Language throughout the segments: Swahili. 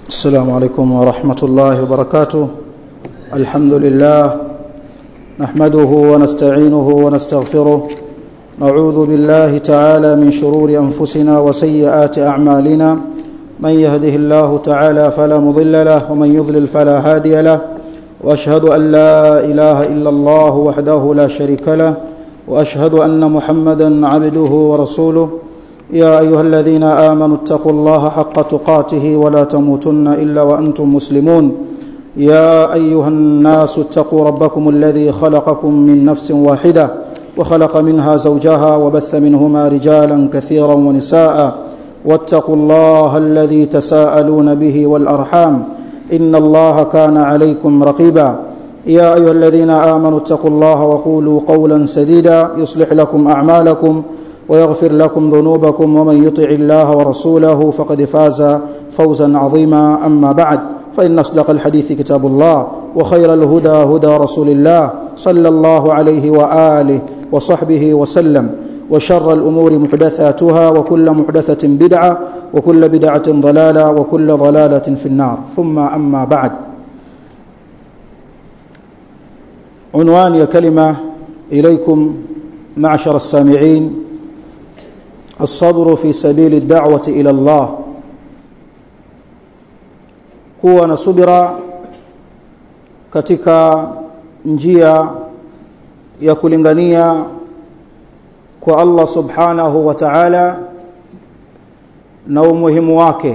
السلام عليكم ورحمة الله وبركاته الحمد لله نحمده ونستعينه ونستغفره نعوذ بالله تعالى من شرور أنفسنا وسيئات أعمالنا من يهده الله تعالى فلا مضل له ومن يضلل فلا هادي له واشهد ان لا اله الا الله وحده لا شريك له واشهد ان محمدا عبده ورسوله يا ايها الذين امنوا اتقوا الله حق تقاته ولا تموتن الا وانتم مسلمون يا ايها الناس اتقوا ربكم الذي خلقكم من نفس واحده وخلق منها زوجها وبث منهما رجالا كثيرا ونساء واتقوا الله الذي تساءلون به والارحام ان الله كان عليكم رقيبا يا ايها الذين امنوا اتقوا الله وقولوا قولا سديدا يصلح لكم اعمالكم ويغفر لكم ذنوبكم ومن يطع الله ورسوله فقد فاز فوزا عظيما اما بعد فان اصدق الحديث كتاب الله وخير الهدى هدى رسول الله صلى الله عليه واله وصحبه وسلم وشر الامور محدثاتها وكل محدثه بدعه وكل بدعه ضلاله وكل ضلاله في النار ثم اما بعد عنوان يا كلمه اليكم معشر السامعين الصبر في سبيل الدعوه الى الله kuwa na subira katika njia ya kulingania kwa Allah subhanahu wa ta'ala na umuhimu wake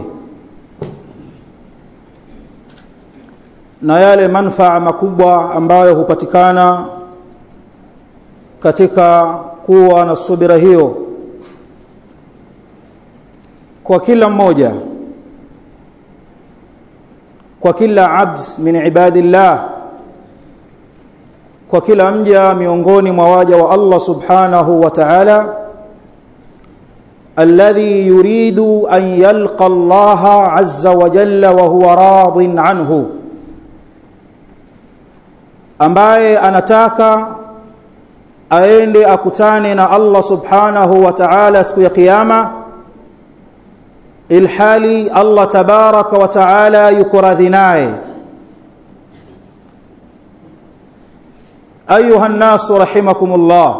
na yale manfaa makubwa ambayo hupatikana katika kuwa na subira hiyo kwa kila mmoja kwa kila abd min ibadillah kwa kila mja miongoni mwa waja wa Allah subhanahu wa ta'ala alladhi yuridu an yalqa Allah azza wa jalla wa huwa radin anhu ambaye anataka aende akutane na Allah subhanahu wa ta'ala siku ya kiyama ilhali Allah tabaraka wa ta'ala yuko radhi naye ayuha nnasu rahimakumullah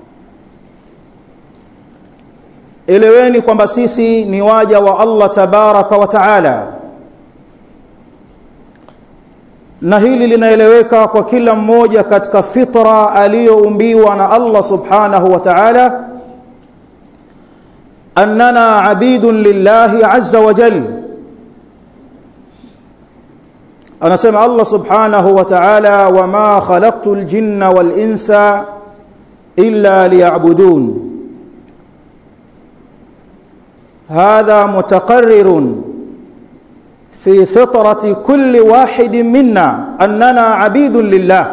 eleweni kwamba sisi ni waja wa Allah tabaraka wa taala na hili linaeleweka kwa kila mmoja katika fitra aliyoumbiwa na Allah subhanahu wa ta'ala annana abidun lillahi azza wa jalla anasema Allah subhanahu wa ta'ala wama khalaqtul jinna wal insa illa liya'budun هذا متقرر في فطرة كل واحد منا أننا عبيد لله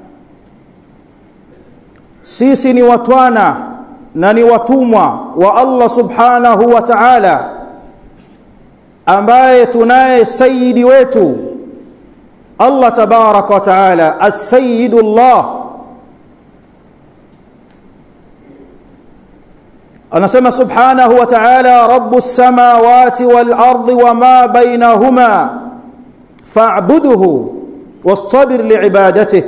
sisi ni watwana na ni watumwa wa Allah subhanahu wa ta'ala ambaye tunaye sayyidi wetu Allah tabaraka wa taala as-sayyidullah anasema subhanahu wa ta'ala rabbus samawati wal ardi wama bainahuma fa'budhu wastabir liibadatihi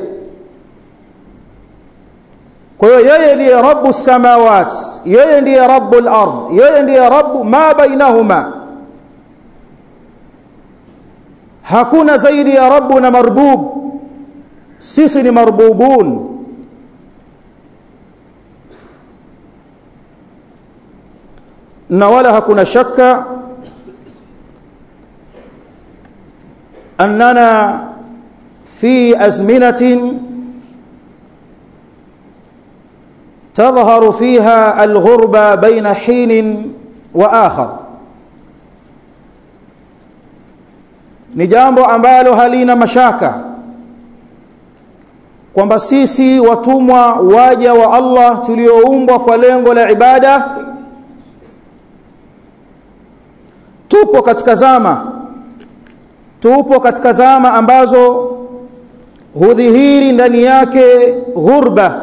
kwa hiyo yeye ndiye rabbus samawati yeye ndiye rabbul ard yeye ndiye rabbu ma bainahuma hakuna zaidi ya rabbu na marbub sisi ni marbubun na wala hakuna shaka annana fi azminatin تظهر فيها الغربة بين حين وآخر ni jambo ambalo halina mashaka kwamba sisi watumwa waja wa Allah tulioumbwa kwa lengo la ibada tupo katika zama tupo katika zama ambazo hudhihiri ndani yake ghurba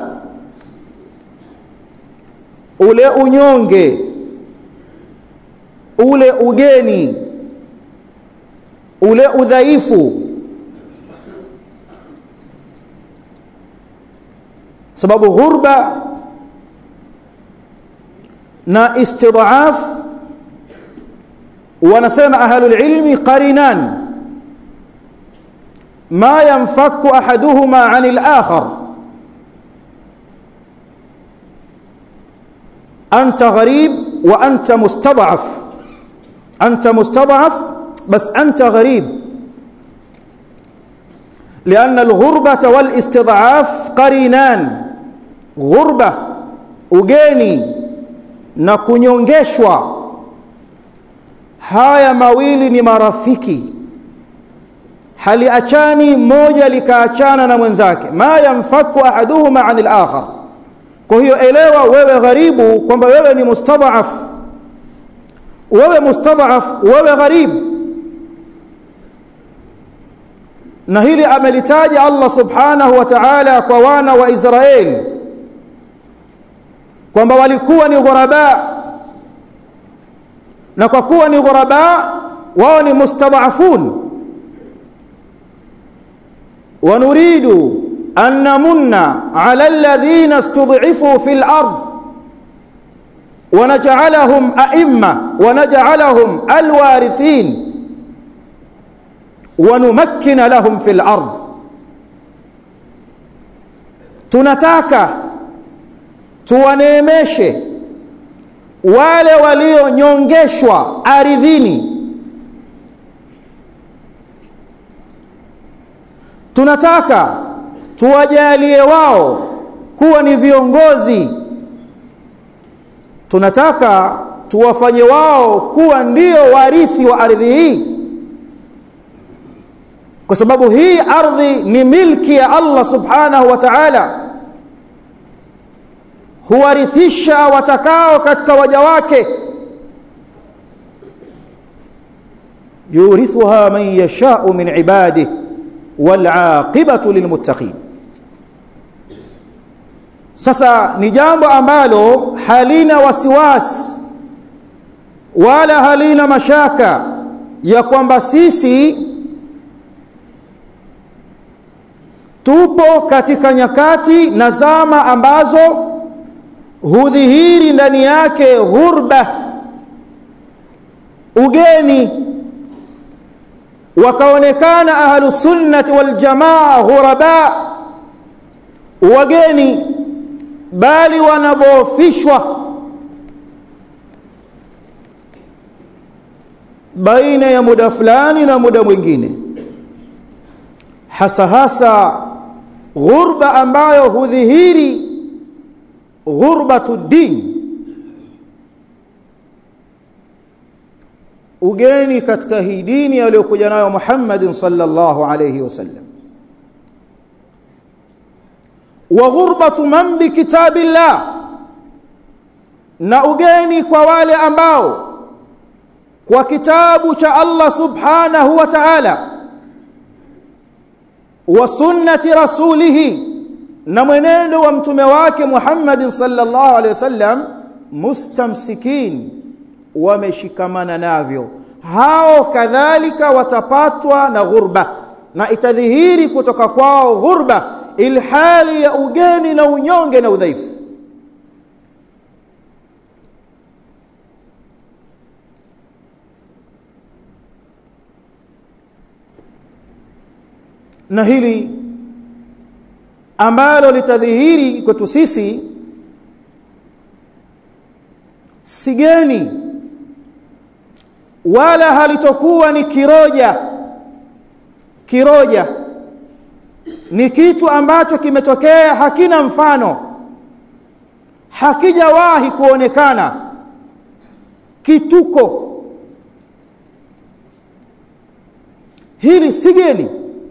ule unyonge ule ugeni ule udhaifu sababu ghurba na istid'af wanasema ahlul ilmi qarinan ما ينفك احدهما عن الاخر انت غريب وانت مستضعف انت مستضعف بس انت غريب لان الغربه والاستضعاف قرينان غربه ugeni na kunyongeshwa haya mawili ni marafiki haliachani moja likaachana na mwenzake ma yamfaku ahaduhuma anil akhar kwa hiyo elewa wewe gharibu kwamba wewe ni mustadhaf wewe mustadhaf wewe gharib na hili amelitaja Allah subhanahu wa ta'ala kwa wana wa Israeli kwamba walikuwa ni ghuraba na kwa kuwa ni ghuraba wao ni mustadhafun ونريد أن نمن على الذين استضعفوا في الأرض ونجعلهم أئمة ونجعلهم الوارثين ونمكن لهم في الأرض tunataka tuwaneemeshe wale walionyongeshwa ardhini tunataka tuwajalie wao kuwa ni viongozi tunataka tuwafanye wao kuwa ndio warithi wa ardhi hii kwa sababu hii ardhi ni milki ya Allah subhanahu wa ta'ala huwarithisha watakao katika waja wake yurithuha man yasha'u min ibadihi والعاقبه للمتقين sasa ni jambo ambalo halina wasiwasi wala halina mashaka ya kwamba sisi tupo katika nyakati na zama ambazo hudhihiri ndani yake ghurba ugeni wakaonekana ahlu sunnati wal jamaa ghuraba wageni bali wanabofishwa baina ya muda fulani na muda mwingine hasa hasa ghurba ambayo hudhihiri ghurbatu din ugeni katika hii dini aliyokuja nayo Muhammad sallallahu alayhi wasallam wa ghurbatu man bi kitabillah na ugeni kwa wale ambao kwa kitabu cha Allah subhanahu wa ta'ala wa sunnati rasulihi na mwenendo wa mtume wake Muhammad sallallahu alayhi wasallam mustamsikin wameshikamana navyo hao kadhalika watapatwa na ghurba na itadhihiri kutoka kwao ghurba ilhali ya ugeni na unyonge na udhaifu na hili ambalo litadhihiri kwetu sisi sigeni wala halitokuwa ni kiroja kiroja ni kitu ambacho kimetokea hakina mfano hakijawahi kuonekana kituko hili sigeni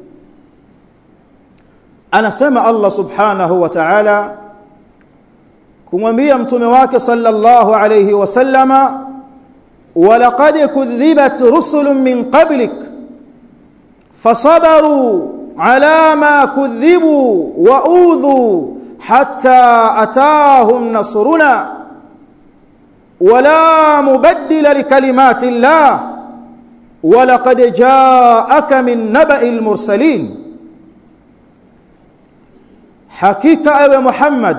anasema Allah subhanahu wa ta'ala kumwambia mtume wake sallallahu alayhi wasallama ولقد كذبت رسل من قبلك فصبروا على ما كذبوا واوذوا حتى اتاهم نصرنا ولا مبدل لكلمات الله walaqad jaaka min naba'il mursalin hakika ewe Muhammad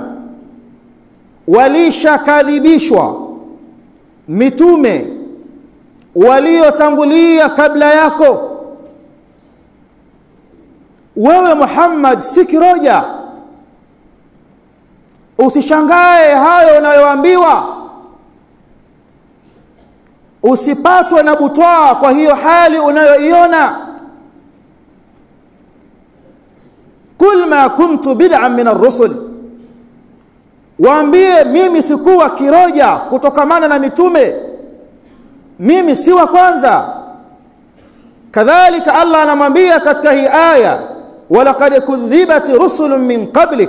walishakadhibishwa mitume waliotangulia kabla yako wewe Muhammad si kiroja usishangae hayo unayoambiwa usipatwe na butwaa kwa hiyo hali unayoiona kul ma kuntu bid'an min ar-rusul waambie mimi sikuwa kiroja kutokamana na mitume mimi si wa kwanza kadhalika Allah anamwambia katika hii aya walaqad kudhibat rusulun min qablik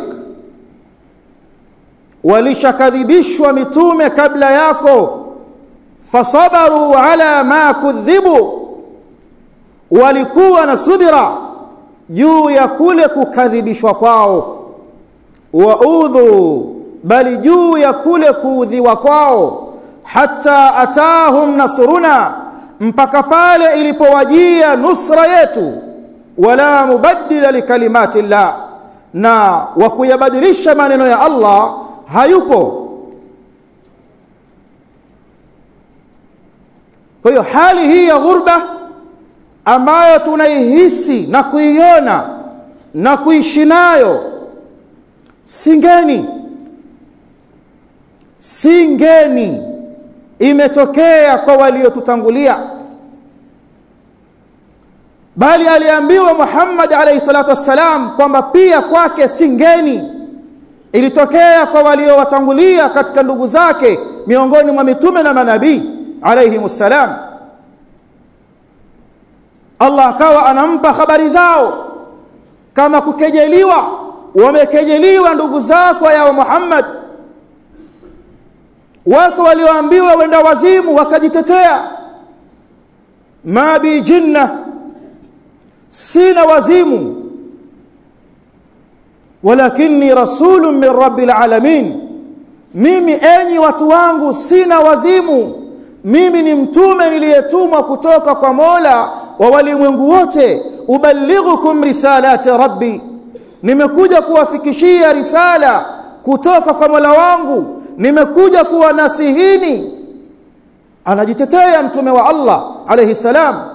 walishakadhibishwa mitume kabla yako fasabaru ala ma kudhibu walikuwa na subira juu ya kule kukadhibishwa kwao waudhu bali juu ya kule kuudhiwa kwao hata atahum nasruna mpaka pale ilipowajia nusra yetu wala mubaddila likalimati llah na wa kuyabadilisha maneno ya Allah hayupo kwa hiyo hali hii ya ghurba ambayo tunaihisi na kuiona na kuishi nayo singeni singeni imetokea kwa waliotutangulia bali aliambiwa Muhammad alayhi salatu wassalam kwamba pia kwake singeni ilitokea kwa waliowatangulia katika ndugu zake miongoni mwa mitume na manabii alayhi salam Allah akawa anampa habari zao kama kukejeliwa wamekejeliwa ndugu zako ya Muhammad wako walioambiwa wenda wazimu wakajitetea ma bi jinna sina wazimu walakinni rasulun min rabbil alamin mimi enyi watu wangu sina wazimu mimi ni mtume niliyetumwa kutoka kwa Mola wa walimwengu wote ubalighukum risalati rabbi nimekuja kuwafikishia risala kutoka kwa Mola wangu nimekuja kuwanasihini anajitetea mtume wa Allah alayhi salam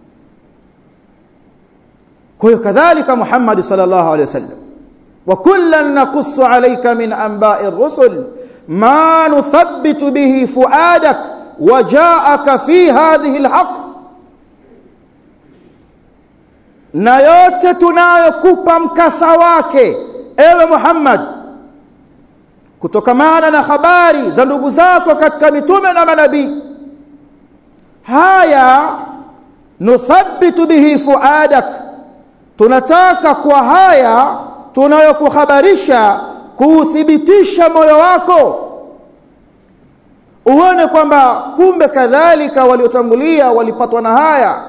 kwa hiyo kadhalika Muhammad sallallahu alayhi wasallam wa kullan naqussu alayka min anba'i ar-rusul ma nuthabbitu bihi fuadak wa ja'aka fi hadhihi al-haqq na yote tunayokupa mkasa wake ewe Muhammad kutokamana na habari za ndugu zako katika mitume na manabii haya nuthabbitu bihi fuadak tunataka kwa haya tunayokuhabarisha kuuthibitisha moyo wako uone kwamba kumbe kadhalika waliotangulia walipatwa na haya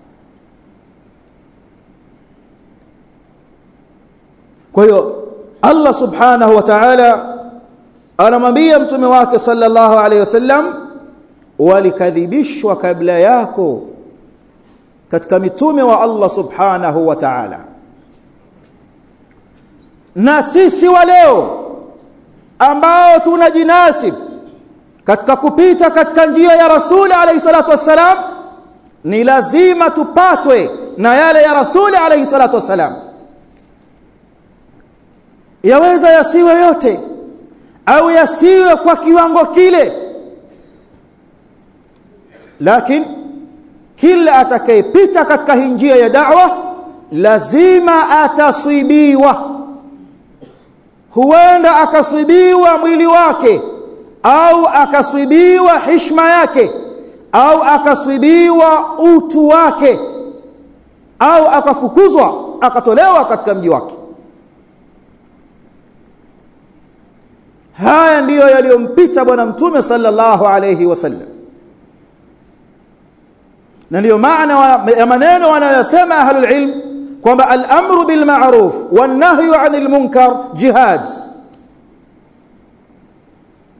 kwa hiyo Allah subhanahu wa ta'ala anamwambia mtume wake sallallahu alayhi wasallam walikadhibishwa kabla yako katika mitume wa Allah subhanahu wa ta'ala na sisi wa leo ambao tunajinasib katika kupita katika njia ya rasuli alayhi salatu wassalam ni lazima tupatwe na yale ya rasuli alayhi salatu wassalam yaweza yasiwe yote au yasiwe kwa kiwango kile lakini kila atakayepita katika hii njia ya da'wa lazima ataswibiwa huenda akaswibiwa mwili wake au akaswibiwa hishma yake au akaswibiwa utu wake au akafukuzwa akatolewa katika mji wake haya ndiyo yaliyompita bwana mtume sallallahu alayhi wasallam na ndiyo maana ya maneno wanayosema ahlul ilm kwamba al-amru bil ma'ruf wan nahyu 'anil munkar jihad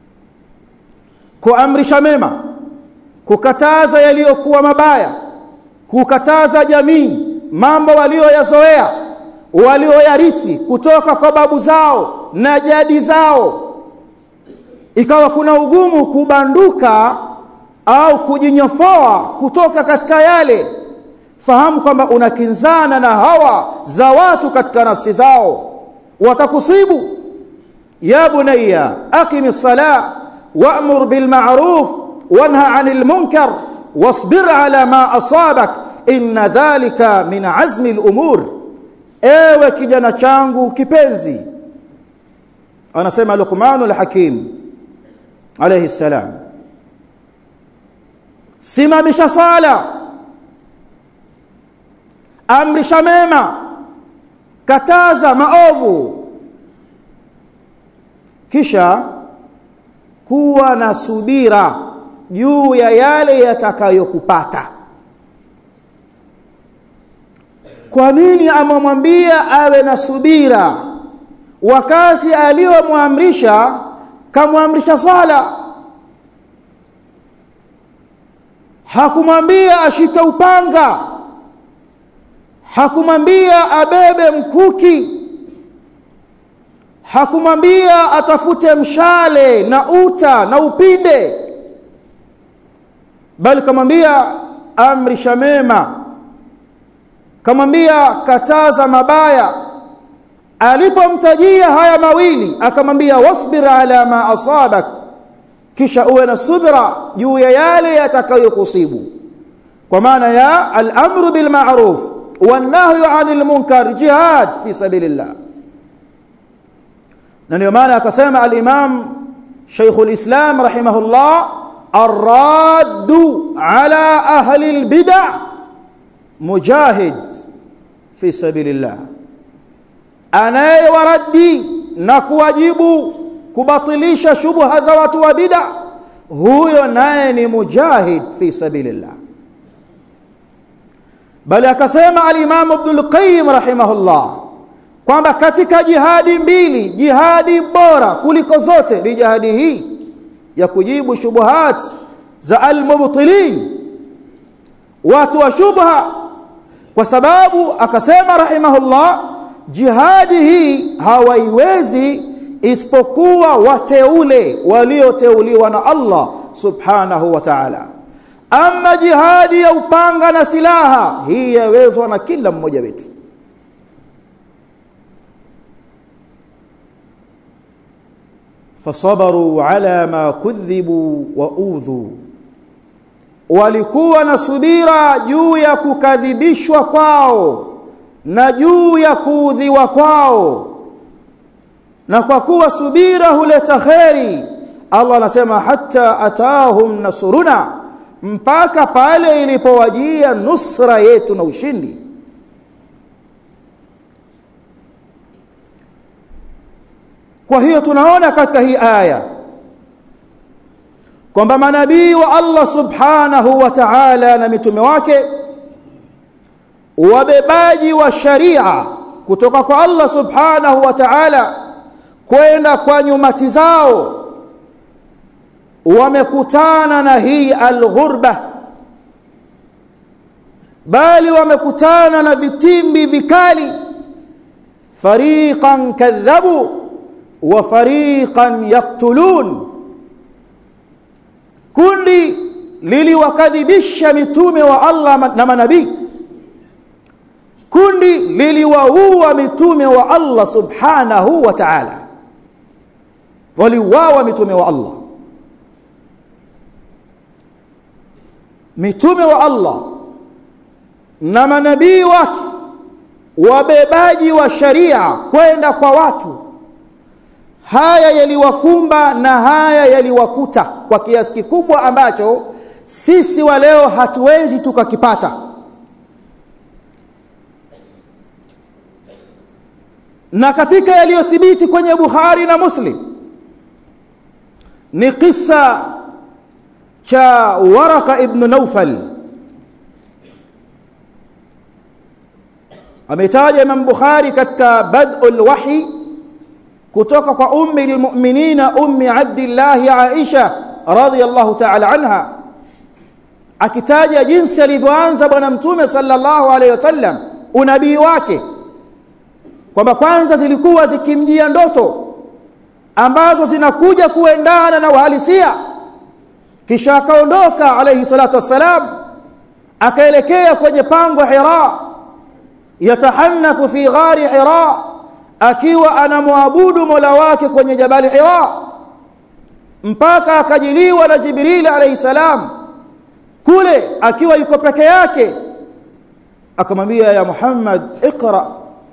kuamrisha mema kukataza yaliyokuwa mabaya kukataza jamii mambo walioyazoea walioyarithi kutoka kwa babu zao na jadi zao ikawa kuna ugumu kubanduka au kujinyofoa kutoka katika yale fahamu kwamba unakinzana na hawa za watu katika nafsi zao watakusibu ya bunayya aqimi ssalah wa'mur bil ma'ruf wanha 'anil munkar wasbir 'ala ma asabak inna dhalika min 'azmi al umur ewe kijana changu kipenzi anasema Luqmanul Hakim alayhi salam simamisha sala amrisha mema kataza maovu kisha kuwa na subira juu ya yale yatakayokupata kwa nini amemwambia awe na subira wakati aliyomwamrisha kamwamrisha swala hakumwambia ashike upanga hakumwambia abebe mkuki hakumwambia atafute mshale na uta na upinde bali kamwambia amrisha mema kamwambia kataza mabaya alipomtajia haya mawili akamwambia wasbir ala ma asabak kisha uwe na subra juu ya yale yatakayokusibu kwa maana ya al-amru bil ma'ruf wan nahyu 'anil munkar jihad fi sabilillah na ndio maana akasema al-imam Sheikh al-Islam rahimahullah الراد على أهل البدع مجاهد في سبيل الله anayewaradi na kuwajibu kubatilisha shubha za watu wa bid'a huyo naye ni mujahid fi sabilillah bali akasema al-Imam Ibn al-Qayyim rahimahullah kwamba katika jihadi mbili jihadi bora kuliko zote ni jihadi hii ya kujibu shubuhat za al-mubtilin watu wa shubha kwa sababu akasema rahimahullah jihadi hii hawaiwezi isipokuwa wateule walioteuliwa na Allah subhanahu wa ta'ala ama jihadi ya upanga na silaha hii yawezwa na kila mmoja wetu fasabaru ala ma kudhibu wa udhu walikuwa na subira juu ya kukadhibishwa kwao na juu ya kuudhiwa kwao na kwa kuwa subira huleta kheri Allah anasema hatta atahum nasuruna mpaka pale ilipowajia nusra yetu na ushindi kwa hiyo tunaona katika hii aya kwamba manabii wa Allah subhanahu wa ta'ala na mitume wake wabebaji wa sharia kutoka kwa Allah subhanahu wa ta'ala kwenda kwa nyumati zao wamekutana na hii alghurba bali wamekutana na vitimbi vikali fariqan kadhabu wa fariqan yaktulun kundi liliwakadhibisha mitume wa Allah na manabii kundi liliwaua mitume wa Allah subhanahu wa ta'ala waliuawa mitume wa Allah mitume wa Allah na manabii wake wabebaji wa sharia kwenda kwa watu haya yaliwakumba na haya yaliwakuta kwa kiasi kikubwa ambacho sisi wa leo hatuwezi tukakipata na katika yaliyothibiti kwenye Bukhari na Muslim ni kisa cha Waraka ibn Naufal ametaja Imam Bukhari katika Bad'ul Wahi kutoka kwa ummi almu'minina ummi Abdullah Aisha radhiyallahu ta'ala anha akitaja jinsi alivyoanza bwana mtume sallallahu alaihi wasallam unabii wake kwamba kwanza zilikuwa zikimjia ndoto ambazo zinakuja kuendana na uhalisia kisha akaondoka alayhi salatu wassalam akaelekea kwenye pango Hira yatahanathu fi ghari Hira akiwa anamwabudu Mola wake kwenye jabali Hira mpaka akajiliwa na Jibril alayhi salam kule akiwa yuko peke yake akamwambia ya Muhammad ikra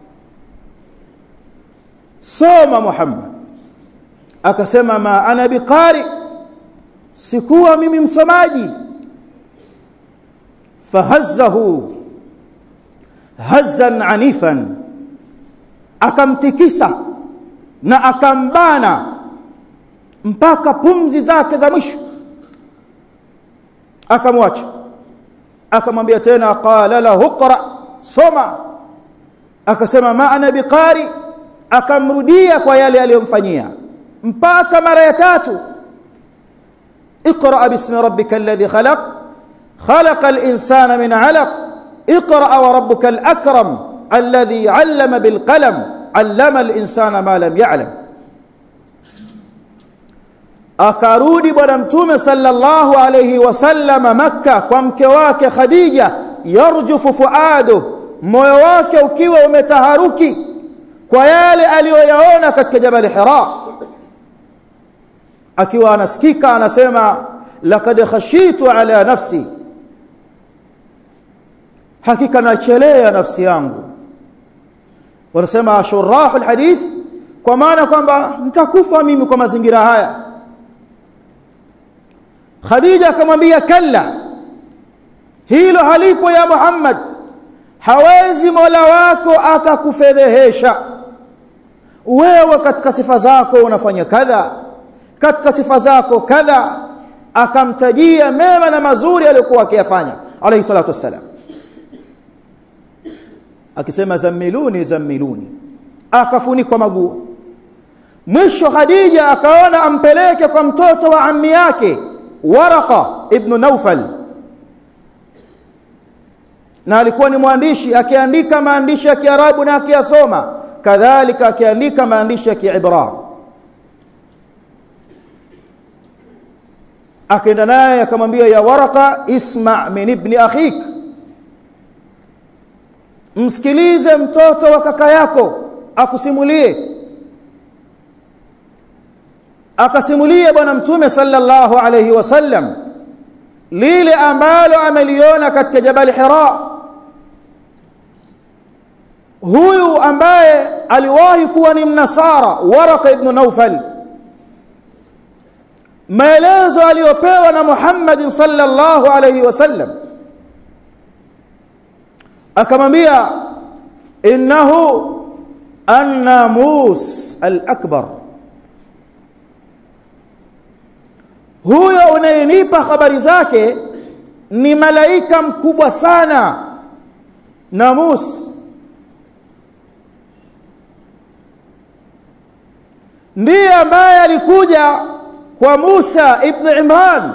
soma Muhammad akasema ma ana biqari sikuwa mimi msomaji fahazzahu hazzan anifan akamtikisa na akambana mpaka pumzi zake za mwisho akamwacha akamwambia tena qala lahu qra soma akasema ma ana biqari akamrudia kwa yale aliyomfanyia mpaka mara ya tatu اقرا باسم ربك الذي خلق خلق الانسان من علق اقرا وربك الاكرم الذي علم بالقلم علم الانسان ما لم يعلم akarudi bwana mtume sallallahu alayhi wasallam makka kwa mke wake khadija yarjufu fuadu moyo wake ukiwa umetaharuki kwa yale aliyoyaona katika jabal hira akiwa anasikika anasema laqad khashitu ala nafsi hakika nachelea nafsi yangu wanasema shurahu alhadith kwa maana kwamba nitakufa mimi kwa mazingira haya Khadija akamwambia kalla hilo halipo ya Muhammad hawezi Mola wako akakufedhehesha wewe katika sifa zako unafanya kadha katika sifa zako kadha akamtajia mema na mazuri aliyokuwa akiyafanya alayhi salatu wassalam akisema zamiluni zamiluni akafunikwa maguu mwisho Khadija akaona ampeleke kwa mtoto wa ammi yake Waraqa ibn Naufal na alikuwa ni mwandishi akiandika maandishi ya Kiarabu na akiyasoma kadhalika akiandika maandishi ya Kiibra akaenda naye akamwambia ya Waraqa isma min ibni akhik msikilize mtoto wa kaka yako akusimulie akasimulia bwana mtume sallallahu alayhi wasallam lile ambalo ameliona katika jabal hira huyu ambaye aliwahi kuwa ni mnasara waraka ibn naufal maelezo aliyopewa na Muhammad sallallahu alayhi wasallam akamwambia innahu an-namus al-akbar huyo unayenipa habari zake ni malaika mkubwa sana namus ndiye ambaye alikuja kwa Musa ibn Imran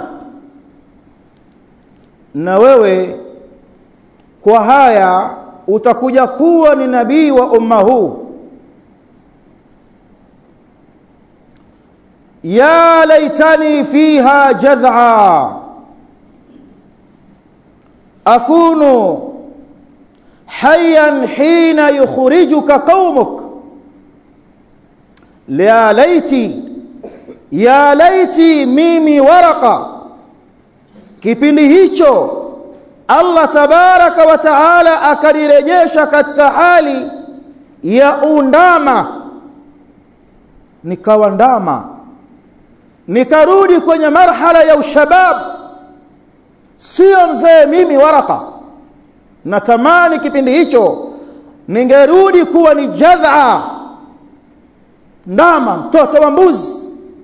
na wewe kwa haya utakuja kuwa ni nabii wa umma huu يا ليتني فيها جذعا أكون حيا حين يخرجك قومك يا ليتي يا ليتي mimi waraka kipindi hicho Allah tabaraka wa taala akanirejesha katika hali ya undama nikawa ndama nikarudi kwenye marhala ya ushabab sio mzee mimi waraka natamani kipindi hicho ningerudi kuwa ni jadha ndama mtoto wa mbuzi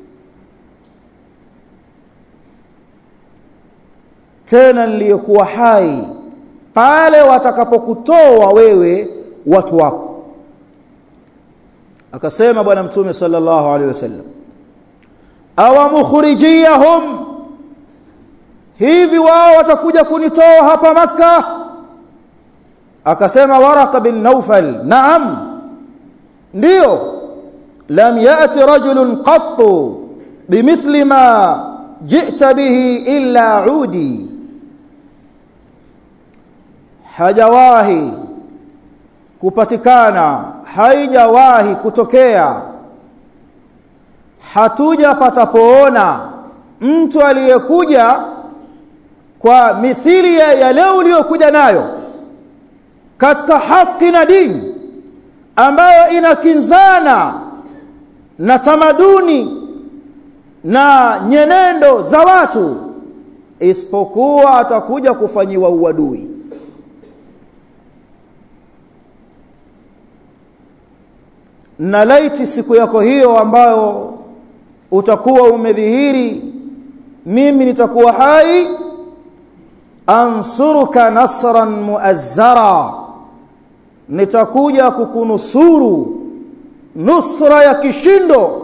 tena niliyokuwa hai pale watakapokutoa wewe watu wako akasema bwana mtume sallallahu alaihi wasallam awamukhrijiyahum hivi wao watakuja kunitoa hapa maka akasema waraka bin naufal naam ndio lam yati rajulun qattu bimithli ma ji'ta bihi illa udi hajawahi kupatikana haijawahi kutokea hatuja patapoona mtu aliyekuja kwa mithili ya yale uliyokuja nayo katika haki na dini ambayo inakinzana na tamaduni na nyenendo za watu isipokuwa atakuja kufanyiwa uadui na laiti siku yako hiyo ambayo utakuwa umedhihiri mimi nitakuwa hai ansuruka nasran muazzara nitakuja kukunusuru nusra ya kishindo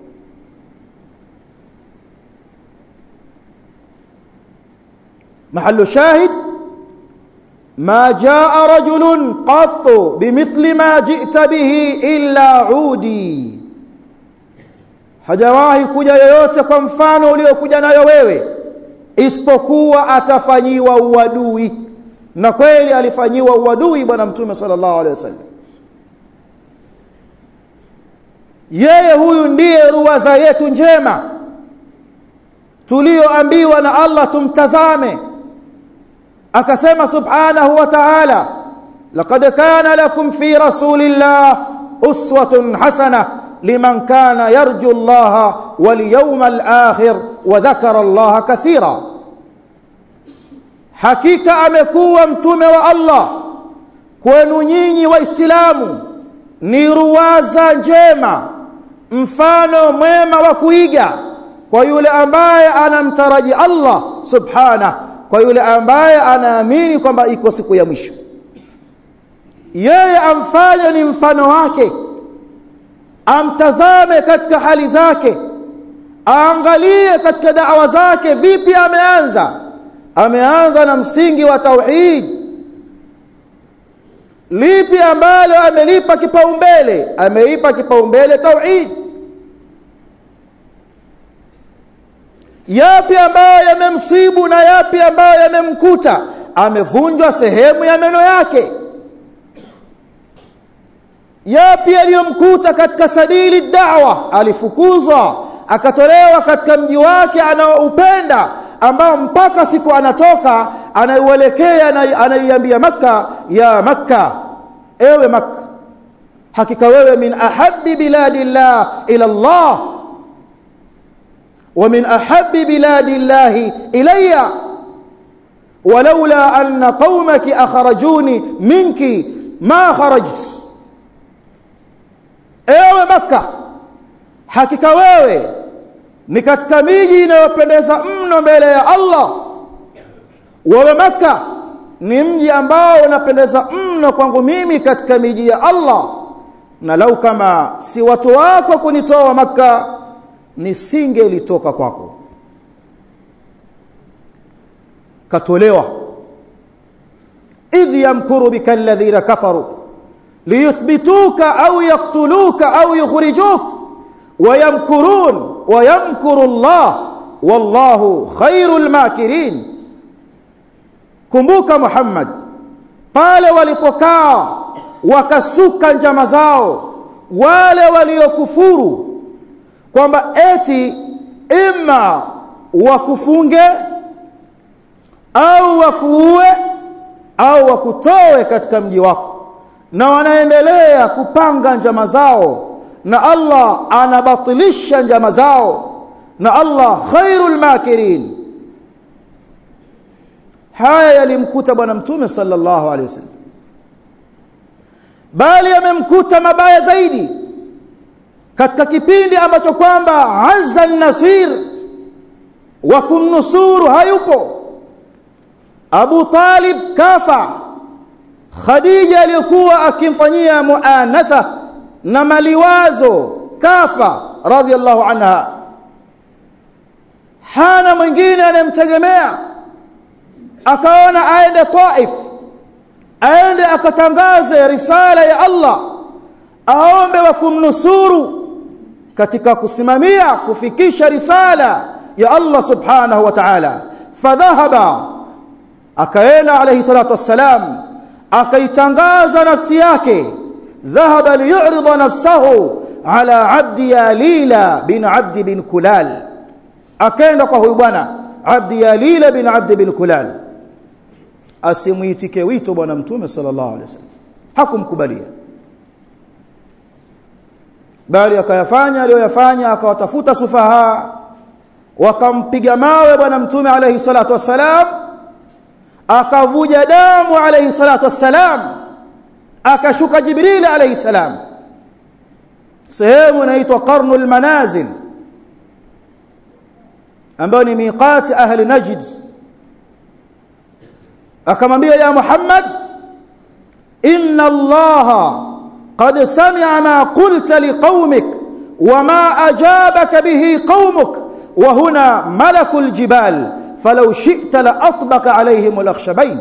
محل شاهد ما جاء رجل قط بمثل ما جئت به إلا عودي hajawahi kuja yoyote kwa mfano uliokuja nayo wewe isipokuwa atafanyiwa uadui na kweli alifanyiwa uadui bwana mtume sallallahu alaihi wasallam yeye huyu ndiye ruwaza yetu njema tulioambiwa na Allah tumtazame akasema subhanahu wa ta'ala laqad kana lakum fi rasulillah uswatun hasanah liman kana yarju Allah wal yawmal akhir wa dhakara Allah kathira hakika amekuwa mtume wa Allah kwenu nyinyi waislamu ni ruwaza njema mfano mwema wa kuiga kwa yule ambaye anamtaraji Allah subhana kwa yule ambaye anaamini kwamba iko siku ya mwisho yeye amfanye ni mfano wake amtazame katika hali zake aangalie katika da'wa zake vipi ameanza ameanza na msingi wa tauhid lipi ambalo amelipa kipaumbele ameipa kipaumbele tauhid yapi ambayo yamemsibu na yapi ambayo yamemkuta amevunjwa sehemu ya meno yake yapi aliyomkuta katika sabili da'wa alifukuzwa akatolewa katika mji wake anaoupenda ambao mpaka siku anatoka anaielekea anaiambia maka ya makka ewe makka hakika wewe min ahabbi biladillah ila Allah ومن أحب بلاد الله إلي ولولا أن قومك أخرجوني منك ما خرجت ewe maka hakika wewe ni katika miji inayopendeza mno mbele ya Allah wewe maka ni mji ambao unapendeza mno kwangu mimi katika miji ya Allah na lau kama si watu wako kunitoa maka nisingelitoka kwako katolewa idh yamkuru bika alladhina kafaru liyuthbituka au yaqtuluka au yukhrijuk wayamkurun wayamkuru Allah wallahu khairul makirin kumbuka Muhammad pale walipokaa wakasuka njama zao wale waliokufuru kwamba eti imma wakufunge au wakuue au wakutoe katika mji wako na wanaendelea kupanga njama zao na Allah anabatilisha njama zao na Allah khairul makirin haya yalimkuta bwana mtume sallallahu alaihi wasallam bali yamemkuta mabaya zaidi katika kipindi ambacho kwamba azza nasir wa kumnusuru hayupo Abu Talib kafa Khadija aliyokuwa akimfanyia muanasa na maliwazo kafa radhiallahu anha hana mwingine anayemtegemea akaona aende Taif aende akatangaze risala ya Allah aombe wa kumnusuru katika kusimamia kufikisha risala ya Allah subhanahu wa ta'ala fadhahaba akaenda alayhi salatu wassalam akaitangaza nafsi yake dhahaba liyu'rida nafsahu ala abdi yalila bin abdi bin kulal akaenda kwa huyu bwana abdi yalila bin abdi bin kulal asimuitike wito bwana mtume sallallahu alaihi wasallam hakumkubalia bali akayafanya aliyoyafanya akawatafuta sufaha wakampiga mawe bwana mtume alayhi salatu wassalam akavuja damu alayhi salatu wassalam akashuka jibril alayhi salam sehemu inaitwa qarnul manazil ambayo ni miqati ahli najd akamwambia ya muhammad inna allaha qad sami'a ma qulta liqaumik wama ajabaka bihi qaumuk wa huna malakul jibal falau shi'ta la atbaqa alayhim al-akhshabain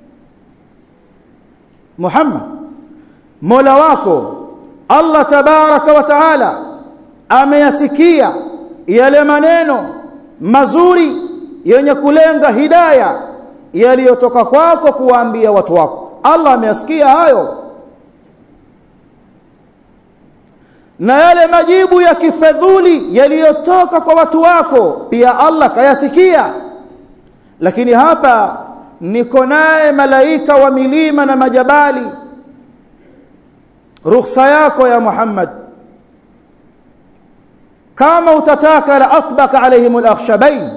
muhammad mola wako allah tabaraka wa taala ameyasikia yale maneno mazuri yenye kulenga hidaya yaliyotoka kwako kuwaambia watu wako Allah ameyasikia hayo na yale majibu ya kifedhuli yaliyotoka kwa watu wako pia Allah kayasikia lakini hapa niko naye malaika wa milima na majabali ruhusa yako ya Muhammad kama utataka la atbaka alaihim al-akhshabain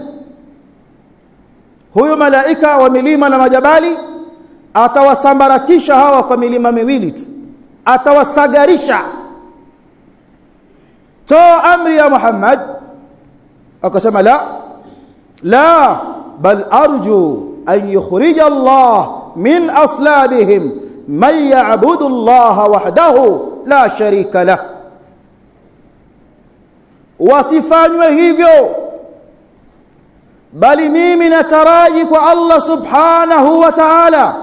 huyo malaika wa milima na majabali atawasambaratisha hawa kwa milima miwili tu atawasagarisha toa amri ya Muhammad akasema la la bal arju an yukhrija Allah min aslabihim man ya'budu Allah wahdahu la sharika lahu wasifanywe hivyo bali mimi nataraji kwa Allah subhanahu wa ta'ala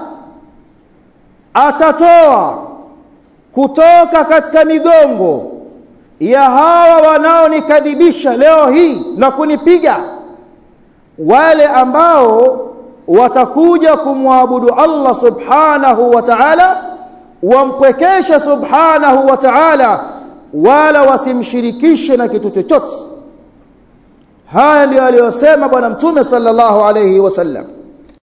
atatoa kutoka katika migongo ya hawa wanaonikadhibisha leo hii na kunipiga wale ambao watakuja kumwabudu Allah subhanahu wa ta'ala wampwekesha subhanahu wa ta'ala wala wasimshirikishe na kitu chochote haya ndio aliyosema bwana mtume sallallahu alayhi wasallam